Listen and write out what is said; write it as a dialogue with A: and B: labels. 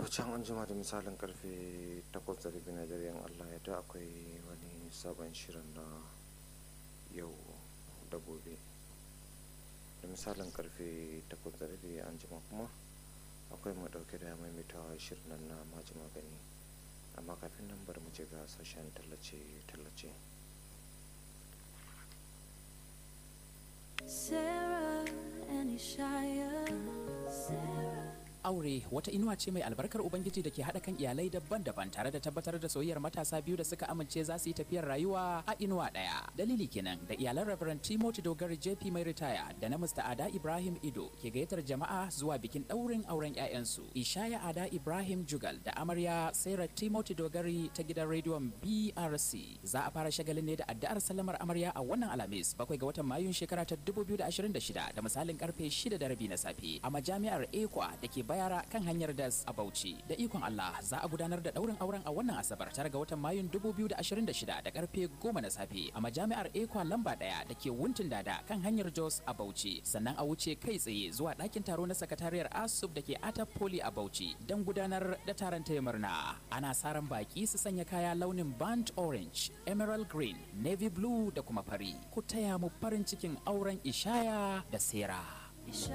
A: to can an jima da misalin karfe 8 da rabi na dare allah ya da akwai wani sabon shirin na yau da gobe da misalin karfe 8 da rabi an jima kuma akwai mu dauke da maimaitawa shirin nan na maji magani amma kafin nan bari mu je ga sashen tallace-tallace
B: Sarah and Ishaya. Sarah.
C: Aure wata inuwa ce mai albarkar Ubangiji da ke haɗa kan iyalai daban-daban tare da tabbatar da soyayyar matasa biyu da suka amince za su yi tafiyar rayuwa a inuwa ɗaya. Dalili kenan da iyalan Reverend Timothy Dogari JP mai ritaya da na Mr. Ada Ibrahim Ido ke gayyatar jama'a zuwa bikin ɗaurin auren 'ya'yansu. Ishaya Ada Ibrahim Jugal da amarya Sarah Timothy Dogari ta gidan rediyon BRC. Za a fara shagalin ne da addu'ar sallamar amarya a wannan Alhamis bakwai ga watan Mayun shekara ta 2026 da misalin karfe 6 da rabi na safe a majami'ar Ekwa da ke bayara kan hanyar das a Bauchi. Da ikon Allah za a gudanar da daurin auren a wannan Asabar tare ga watan Mayun 2026 da karfe 10 na safe a majami'ar Ekwa lamba daya da ke Wuntin Dada kan hanyar Jos a Bauchi. Sannan a wuce kai tsaye zuwa ɗakin taro na sakatariyar ASUB da ke Ata Poli a Bauchi don gudanar da taron taya murna. Ana sa ran baki su sanya kaya launin burnt orange, emerald green, navy blue da kuma fari. Ku taya mu farin cikin auren Ishaya da Sera.